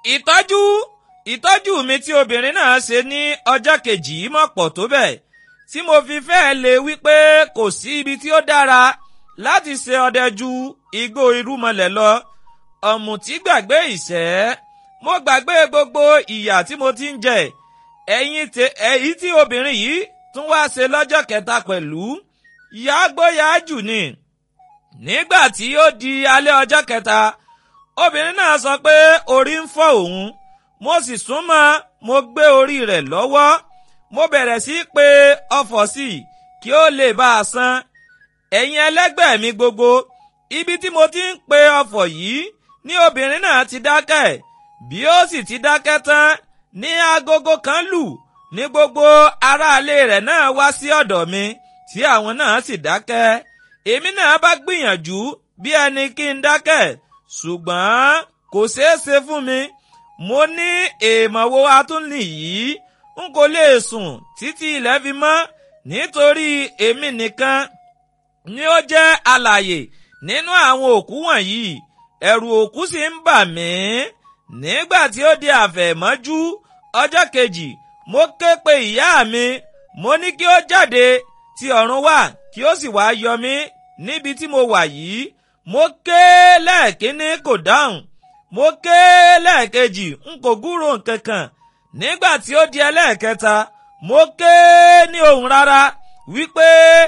ìtọ́jú ìtọ́jú mi tí obìnrin náà ṣe ní ọjọ́ kejì yìí mọ̀ pọ̀ tó bẹ́ẹ̀ tí mo fi fẹ́ẹ́ lè wí pé kò sí ibi tí ó dára láti ṣe ọdẹ ju igbó irúmọlẹ̀ lọ ọ̀mùtí gbàgbé ìṣẹ́ mo gbàgbé gbogbo ìyà tí mo ti ń jẹ ẹ̀yìn èyí tí obìnrin yìí tún wá ṣe lọ́jọ́ kẹta pẹ̀lú yàgbóyà jù ni nígbà tí ó di alẹ́ ọjọ́ kẹta obìnrin náà sọ pé orí ń fọ́ òun mo sì súnmọ́ mo gbé orí rẹ̀ lọ́wọ́ mo bẹ̀rẹ̀ sí í pe ọfọ̀ sí i kí ó lè bá a san ẹ̀yin ẹlẹ́gbẹ́ mi gbogbo ibi tí mo ti ń pe ọfọ̀ yìí ní obìnrin náà ti dákẹ́ bí ó sì ti dákẹ́ tán ní agogo kan lù ní gbogbo aráalé rẹ̀ náà wá sí ọ̀dọ̀ mi tí àwọn náà sì dákẹ́ èmi náà bá gbìyànjú bí ẹni kí n dákẹ́ ṣùgbọ́n kò ṣeé ṣe fún mi mo ní èèmọ̀ wo atúnlì yìí n kò lè sùn títí ilẹ̀ fi mọ́ nítorí èmi nìkan ni ó jẹ́ alàyè nínú àwọn òkú wọ̀nyí ẹ̀rù òkú sì ń bà mí nígbà tí ó di àfẹ̀mọ́jú ọjọ́ kejì mo ké pe ìyá mi mo ní kí ó jáde ti ọ̀run wá kí ó sì wá yọ mí níbi tí mo wà yìí mo ké lẹ́ẹ̀kínní kò dáhùn mo ké lẹ́ẹ̀kejì n kò gúrò nkankan nígbà tí ó di ẹlẹ́ẹ̀kẹta mo ké ní ohùn rárá wípé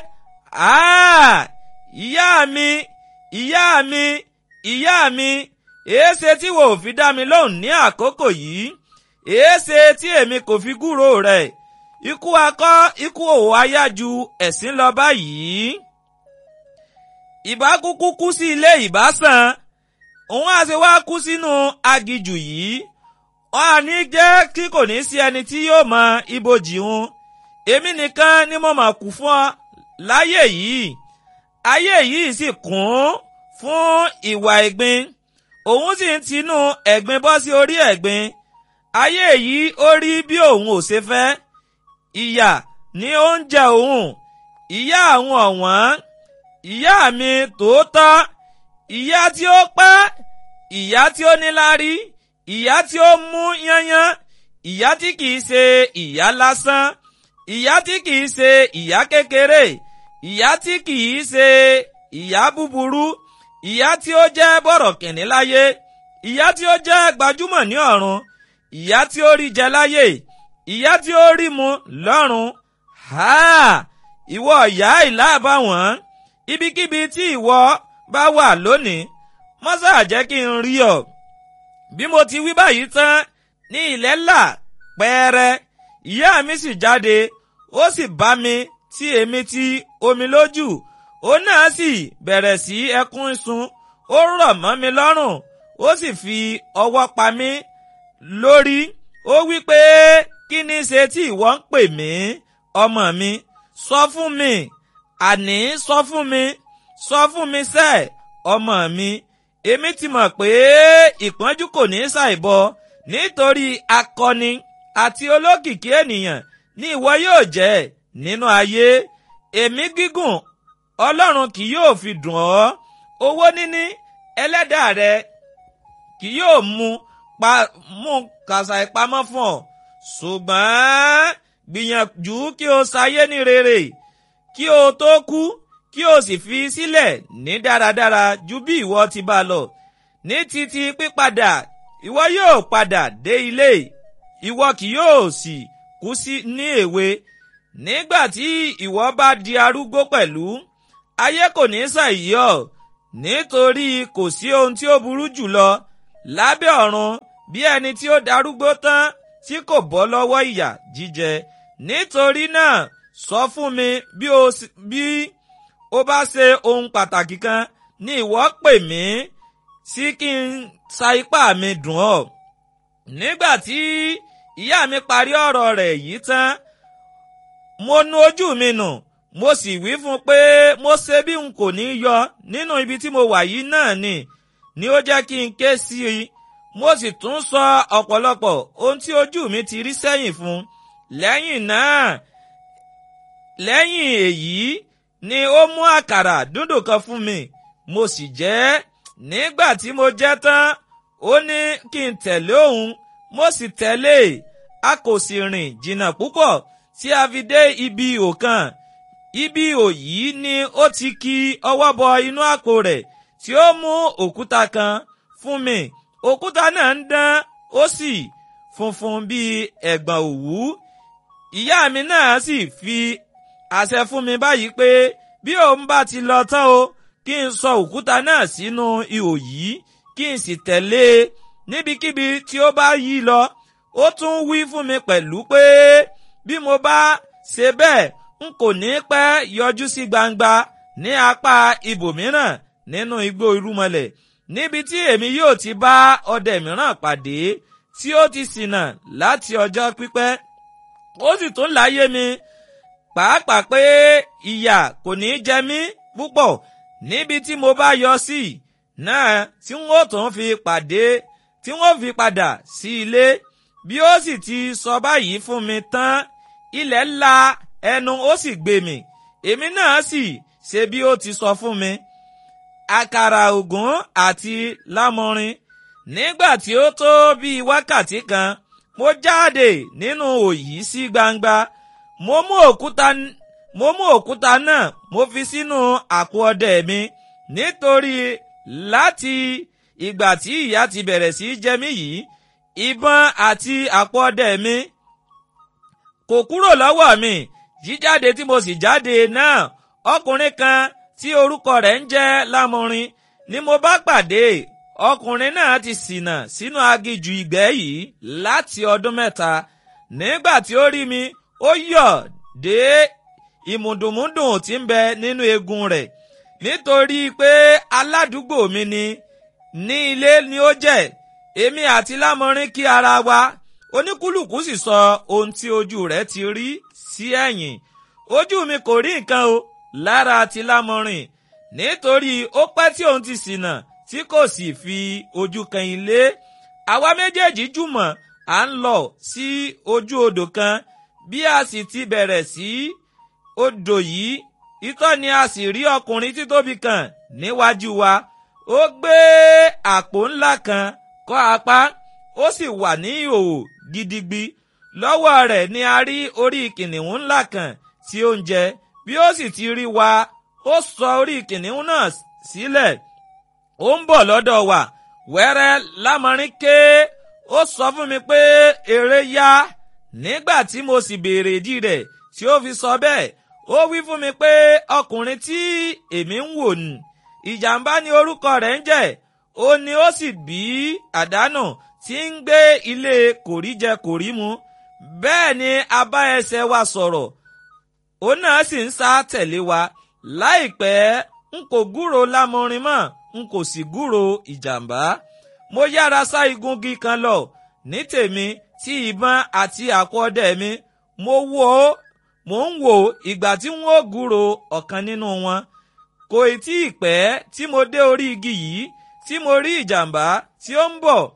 ìyá mi ìyá mi ìyá mi èéṣe tí wò ó fi dá mi lóhùn ní àkókò yìí èéṣe tí èmi kò fi gúrò rẹ̀ ikú akọ ikú òwò ayá ju ẹ̀sín lọ báyìí. ìbá kúkú kú sí ilé ìbásàn òun á ṣe wá kú sínú agijù yìí wọn á ní jẹ́ kí kò ní sí ẹni tí yóò mọ ibojì hun èmi nìkan ni mo mọ̀ kú fún ọ láyé yìí ayé yìí sì kún fún ìwà ẹ̀gbin òun sì ń tinú ẹ̀gbin bọ́ sí orí ẹ̀gbin ayé yìí ó rí bí òun ò ṣe fẹ́ ìyà ni ó ń jẹ òun ìyá àwọn ọ̀wọ́n ìyá mi tòótọ́ ìyá tí ó pẹ́ ìyá tí ó níláárí ìyá tí ó mú yányán ìyá tí kìí ṣe ìyá lásán ìyá tí kìí ṣe ìyá kékeré ìyá tí kìí ṣe ìyá búburú ìyá tí ó jẹ́ bọ̀rọ̀kìnní láyé ìyá tí ó jẹ́ gbajúmọ̀ ní ọ̀run ìyá tí ó rí jẹ láyé ìyá tí ó rí mu lọ́run ha ìwọ ìyá ìlàbàwọ̀n ibikíbi tí ìwọ bá wà lónìí mọ́sá jẹ́ kí n rí ọ bí mo ti wí báyìí tán ní ilẹ̀ là pẹ́ẹ́rẹ́ ìyá mi sì jáde ó sì bá mi tí èmi ti omi lójú òun náà sì bẹ̀rẹ̀ sí ẹkún sun ó rọ̀ mọ́ mi lọ́rùn ó sì fi ọwọ́ pa mí lórí ó wí pé kí ni ṣe tí ìwọ ń pè mí ọmọ mi sọ fún mi àní sọ fún mi sọ fún mi sẹ́ ọmọ mi èmi ti mọ̀ pé ìpọ́njú kò ní ṣàìbọ nítorí akọni àti olókìkí ènìyàn ni ìwọ yóò jẹ́ nínú ayé èmi gígùn ọlọ́run kì yóò fi dùn ọ́ owó níní ẹlẹ́dàá rẹ kì yóò mú pa mú kàṣà ìpamọ́ fún ọ ṣùgbọ́n gbìyànjú kí o ṣayé ní rere kí o tó kú kí o sì fi sílẹ̀ ní dáradára ju bí ìwọ ti bá lọ ní títí pípadà ìwọ yóò padà dé ilé ìwọ kì yóò sì kú sí ní èwe nígbà tí ìwọ bá di arúgbó pẹ̀lú ayé kò ní ṣàìyọ nítorí kò sí ohun tí ó burú jùlọ lábẹ́ ọ̀run bí ẹni tí ó darúgbó tán tí kò bọ́ lọ́wọ́ ìyà jíjẹ nítorí náà sọ fún mi bí o bí ó bá ṣe ohun pàtàkì kan ní ìwọ pè mí sí kí n sa ipá mi dùn ọ́ nígbà tí ìyá mi parí ọ̀rọ̀ rẹ̀ yìí tán mo nu ojú mi nù mo sì wí fún un pé mo ṣe bí n kò ní yọ nínú ibi tí mo wà yìí náà ni ni ó jẹ́ kí n ké sí i mo sì tún sọ ọ̀pọ̀lọpọ̀ ohun tí ojú mi ti rí sẹ́yìn fún lẹ́yìn náà lẹ́yìn èyí ni ó mú àkàrà dúndùn kan fún mi mo sì jẹ ẹ́ nígbà tí mo jẹ tán ó ní kí n tẹ̀lé òun mo sì tẹ̀lé a kò sì rìn jìnnà púpọ̀ tí a fi dé ibi ihò kan ibi ihò yìí ni ó ti ki ọwọ́ bọ inú àpò rẹ̀ tí ó mú òkúta kan fún mi òkúta náà ń dán ó sì funfun bíi ẹ̀gbọ̀n òwú ìyá mi náà sì fi àṣẹ fún mi báyìí pé bí òun bá ti lọ tán o kí n sọ òkúta náà sínú ihò yìí kí n sì tẹ̀lé e níbikíbi tí ó bá yí lọ ó tún wí fún mi pẹ̀lú pé bí mo bá ṣe bẹ́ẹ̀ n kò ní pẹ́ yọjú sí gbangba ní apá ibòmíràn nínú igbó irúmọlẹ̀ níbi tí èmi yóò ti bá ọdẹ mìíràn pàdé tí ó ti ṣìnà láti ọjọ́ pípẹ́ ó sì tún láyé mi pàápàá pé ìyà kò ní jẹ mí púpọ̀ níbi tí mo bá yọ sí náà tí wọ́n tún fi pàdé tí wọ́n fi padà sí ilé bí ó sì ti sọ báyìí fún mi tán ilẹ̀ la ẹnu ó sì gbé mi èmi náà sì ṣe bí ó ti sọ fún mi àkàrà ògún àti lámọrin nígbà tí ó tó bíi wákàtí kan mo jáde nínú òyì sí gbangba mo mú òkúta mo mú òkúta náà mo fi sínú àpò ọdẹ mi nítorí láti ìgbà tí ìyà ti bẹ̀rẹ̀ sí jẹ mí yìí ìbọn àti àpò ọdẹ mi kò kúrò lọ́wọ́ mi jíjáde tí mo sì jáde náà ọkùnrin kan tí orúkọ rẹ̀ ń jẹ́ lámọrin ni mo bá pàdé ọkùnrin náà ti ṣìnà sínú aginjù ìgbẹ́ yìí láti ọdún mẹ́ta nígbà tí ó rí mi ó yọ̀ dé ìmùdùnmúdùn tí ń bẹ nínú eegun rẹ̀ nítorí pé aládùúgbò mi ni ní ilé ni ó jẹ́ èmi àti lámọrin kí ara wa oníkúlùkù sì sọ ohun tí ojú rẹ̀ ti rí sí ẹ̀yìn ojú mi kò rí nǹkan o lára ti lámọrin nítorí ó pẹ́ tí òun ti ṣìnà tí kò sì fi ojú kan ilé àwa méjèèjì jùmọ̀ à ń lọ sí ojú odò kan bí a sì ti bẹ̀rẹ̀ sí odò yìí itọ́ ni a sì rí ọkùnrin títóbi kan níwájú wa ó gbé àpò ńlá kan kọ́ apá ó sì wà ní ìhòòhò gidigbi lọ́wọ́ rẹ̀ ni a rí orí kìnìún ńlá kan tí ó ń jẹ bí ó sì ti rí wa ó sọ orí kìnìún náà sílẹ̀ ó ń bọ̀ lọ́dọ̀ wa wẹ́rẹ́ lámọrin ké ó sọ fún mi pé èrè yá nígbà tí mo sì béèrè ìdí rẹ̀ tí ó fi sọ bẹ́ẹ̀ ó wí fún mi pé ọkùnrin tí èmi ń wò nù ìjàmbá ni orúkọ rẹ̀ ń jẹ́ ó ní ó sì bí àdánù tí ń gbé ilé kòríjẹ kòrímu bẹ́ẹ̀ ni a bá ẹsẹ̀ wa sọ̀rọ̀ òun náà sì ń sá tẹ̀lé wa láìpẹ́ n kò gúrò lámọrin mọ́ n kò sì gúrò ìjàmbá mo yára sá igungi kan lọ ní tèmi tí ìbọn àti àpò ọdẹ mi mo wò ó mò ń wò ìgbà tí n ó gúrò ọ̀kan nínú wọn kò tí ì pẹ́ tí mo dé orí igi yìí tí mo rí ìjàmbá tí ó ń bọ̀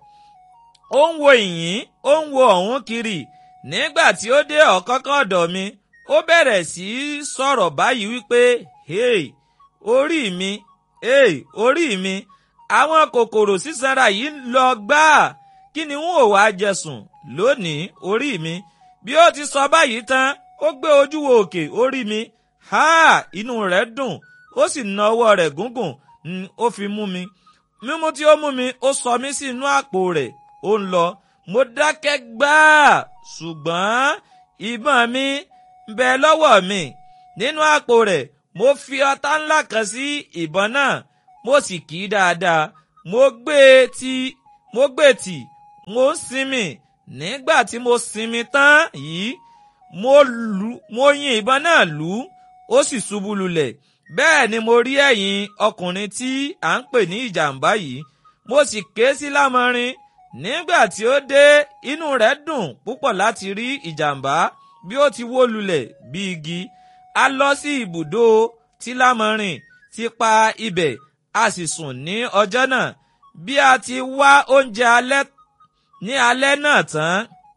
ó ń wo ìyín ó ń wo ọ̀hún kiri nígbà tí ó dé ọ̀kánkán ọ̀dọ̀ mi ó bẹ̀rẹ̀ sí í sọ̀rọ̀ báyìí wípé hey orí mi hey orí mi àwọn kòkòrò sísanra yìí lọ gbáà kí ni wọn ò wá jẹsùn lónìí orí mi bí ó ti sọ báyìí tán ó gbé ojú wo òkè orí mi ha inú rẹ̀ dùn ó sì na ọwọ́ rẹ̀ gúngùn ó fi mú mi mímú tí ó mú mi ó sọ mí sí inú àpò rẹ̀ ó ń lọ mo dákẹ́ gbáà ṣùgbọ́n ìbọn mi ń bẹ lọ́wọ́ mi nínú àpò rẹ̀ mo fi ọta ńlá kan sí ìbọn náà mo sì kì í dáadáa mo gbé e tì mo gbé e tì mo ń sinmi nígbà tí mo sinmi tán yìí mo lù mo yin ìbọn náà lù ú ó sì ṣubú lulẹ̀ bẹ́ẹ̀ ni mo rí ẹ̀yìn ọkùnrin tí à ń pè ní ìjàmbá yìí mo sì ké sí lámọrin nígbà tí ó dé inú rẹ̀ dùn púpọ̀ láti rí ìjàmbá bí ó ti wó lulẹ̀ bí igi a lọ sí ibùdó tí lámọrin ti pa ibẹ̀ a sì sùn ní ọjọ́ náà bí a ti wá oúnjẹ alẹ́ ní alẹ́ náà tán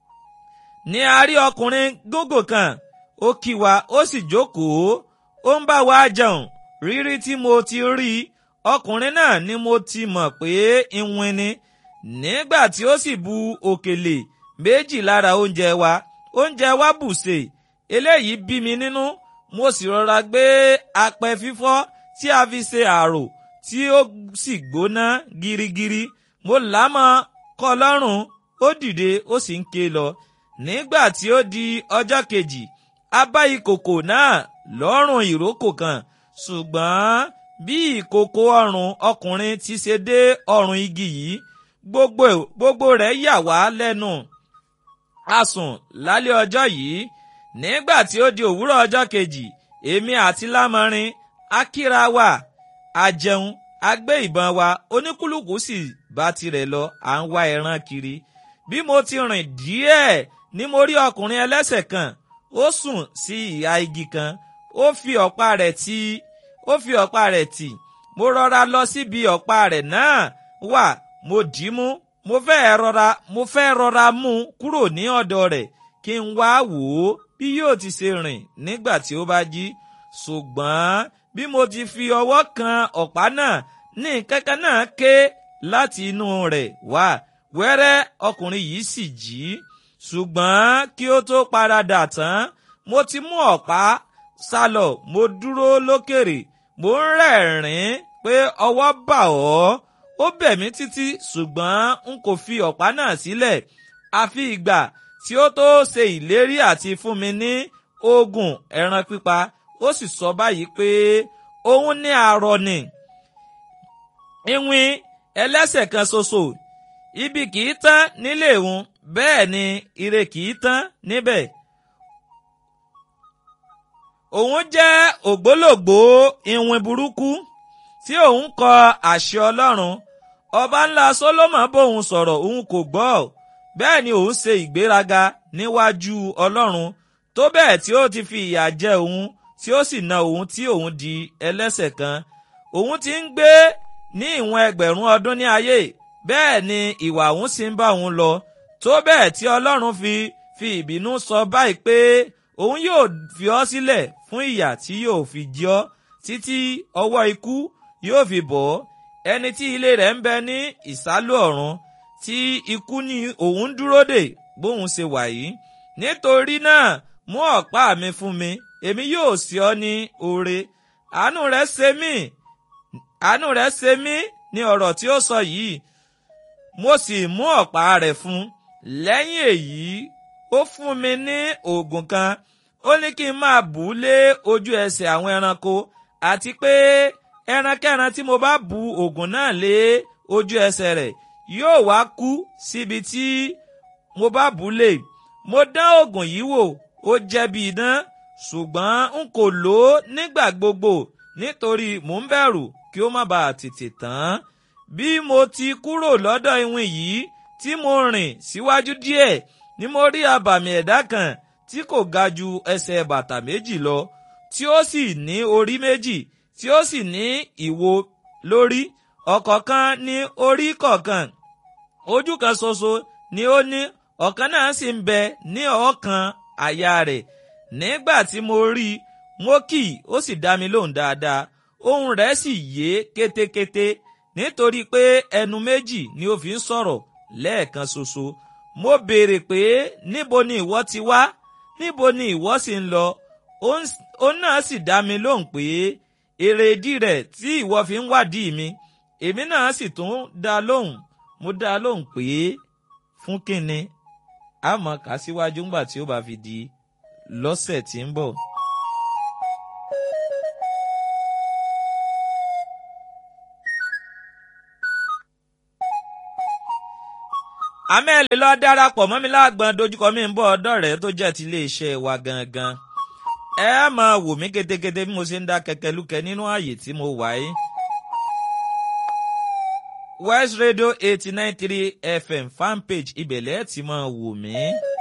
ni a rí ọkùnrin gógò kan ó kí wa ó sì jókòó ó ń bá wa jẹun rírí tí mo ti rí ọkùnrin náà ni mo ti mọ̀ pé ìwìn ni nígbà tí ó sì bu òkèlè méjì lára oúnjẹ wa oúnjẹ wa bùṣe eléyìí bí mi nínú mo sì rọra gbé apẹ fífọ́ tí a fi ṣe àrò tí ó sì gbóná girigiri mo lámọ kọ́ lọ́rùn ó dìde ó sì ń ké lọ nígbà tí ó di ọjọ́ kejì a bá ìkòkò náà lọ́rùn ìrókò kan ṣùgbọ́n bí ìkòkò ọrùn ọkùnrin ti ṣe dé ọrùn igi yìí gbogbo gbogbo rẹ̀ yà wá lẹ́nu a sùn lálẹ́ ọjọ́ yìí nígbà tí ó di òwúrọ̀ ọjọ́ kejì èmi àti lámọrin a kíra wa a jẹun a gbé ìbọn wa oníkúlùkù sì bá tirẹ̀ lọ à ń wá ẹran kiri bí mo ti rìn díẹ̀ ni mo rí ọkùnrin ẹlẹ́sẹ̀ kan ó sùn sí ìhà igi kan ó fi ọ̀pá rẹ̀ tì ó fi ọ̀pá rẹ̀ tì mo rọra lọ síbi ọ̀pá rẹ̀ náà wà mo dì í mú mo fẹ́ rọra mo fẹ́ rọra mú un kúrò ní ọ̀dọ̀ rẹ̀ kí n wá wò ó bí yóò ti ṣe rìn nígbà tí ó bá jí ṣùgbọ́n bí mo ti fi ọwọ́ kan ọ̀pá náà ní kankan náà ké láti inú rẹ̀ wá wẹ́rẹ́ ọkùnrin yìí sì jí ṣùgbọ́n kí ó tó paradà tán mo ti mú ọ̀pá sálọ mo dúró lókèrè mo ń rẹ́rìn-ín pé ọwọ́ bà ọ́ ó bẹ̀ mí títí ṣùgbọ́n n kò fi ọ̀pá náà sílẹ̀ àfi ìgbà tí ó tó ṣe ìlérí àti fún mi ní oògùn ẹran pípa ó sì sọ báyìí pé òun ní arọ ni ìwìn ẹlẹ́sẹ̀ kan ṣoṣo ibi kìí tán nílé òun bẹ́ẹ̀ ni ire kìí tán níbẹ̀ òun jẹ́ ògbólógbòó ìwìn burúkú tí òun kọ àṣẹ ọlọ́run ọba ńlá sólómọ bóun sọ̀rọ̀ òun kò gbọ́ bẹ́ẹ̀ ni òun ṣe ìgbéraga níwájú ọlọ́run tó bẹ́ẹ̀ tí ó ti fi ìyà jẹ òun tí ó sì na òun tí òun di ẹlẹ́sẹ̀ kan òun ti ń gbé ní ìwọ̀n ẹgbẹ̀rún ọdún ní ayé bẹ́ẹ̀ ni ìwà òun sì ń bá òun lọ tó bẹ́ẹ̀ tí ọlọ́run fi fi ìbínú sọ báyìí pé òun yóò fi ọ́ sílẹ̀ fún ìyà tí yóò fi jẹ ọ́ títí ọwọ́ ikú yóò fi bọ̀ ọ́ ẹni tí ilé rẹ̀ ń bẹ ní ìsálú ọ̀run tí ikú ní òun dúró dè bóun ṣe wà yìí nítorí náà mú ọ̀pá mi fún mi èmi yóò sí ọ ní oore àánú rẹ̀ ṣe mí àánú rẹ̀ ṣe mí ní ọ̀rọ̀ tí ó sọ yìí mo sì mú ọ̀pá rẹ̀ fún lẹ́yìn èyí ó fún mi ní oògùn kan ó ní kí n máa bù ú lé ojú ẹsẹ̀ àwọn ẹranko àti pé ẹrankẹ́ran tí mo bá bu oògùn náà lé ojú ẹsẹ̀ rẹ̀ yóò wá kú síbi tí mo bá bù ú lé mo dán oògùn yìí wò ó jẹ́ bí idán ṣùgbọ́n n kò lò ó nígbà gbogbo nítorí mò ń bẹ̀rù kí ó má bàa tètè tán bí mo ti kúrò lọ́dọ̀ iwin yìí tí mo rìn síwájú díẹ̀ ni mo rí abàmì ẹ̀dá kan tí kò ga ju ẹsẹ̀ bàtà méjì lọ tí ó sì ní orí méjì tí ó sì ní ìwo lórí ọ̀kọ̀ọ̀kan ní orí kọ̀ọ̀kan ojú kan ṣoṣo ni ó ní ọ̀kan náà sì ń bẹ ní ọ̀ọ́kan àyà rẹ̀ nígbà tí mo rí i mo kì í ó sì dá mi lóhùn dáadáa ohùn rẹ̀ sì yé kétékété nítorí pé ẹnu méjì ni ó fi ń sọ̀rọ̀ lẹ́ẹ̀kan ṣoṣo mo béèrè pé níbo ni ìwọ ti wá níbo ni ìwọ sì ń lọ ó náà sì dá mi lóhùn pé èrèdí rẹ̀ tí ìwọ fi ń wádìí mi èmi náà sì tún dá lóhùn mo dá lóhùn pé fún kínni a mọ̀ ká síwájú ńgbà tí ó bá fi di lọ́sẹ̀ tí ń bọ̀. amẹ́lì lọ darapọ̀ mọ́ mi lágbọ́n dojúkọ mi ń bọ̀ ọ̀dọ́ rẹ̀ tó jẹ́ ti iléeṣẹ́ wa gangan. ẹ máa wò mí ketekete bí mo ṣe ń dá kẹ̀kẹ́ lúkẹ́ nínú ààyè tí mo wà yìí. West Radio eighty nine three FM fanpage ibẹ̀lẹ̀ ti máa wò mí.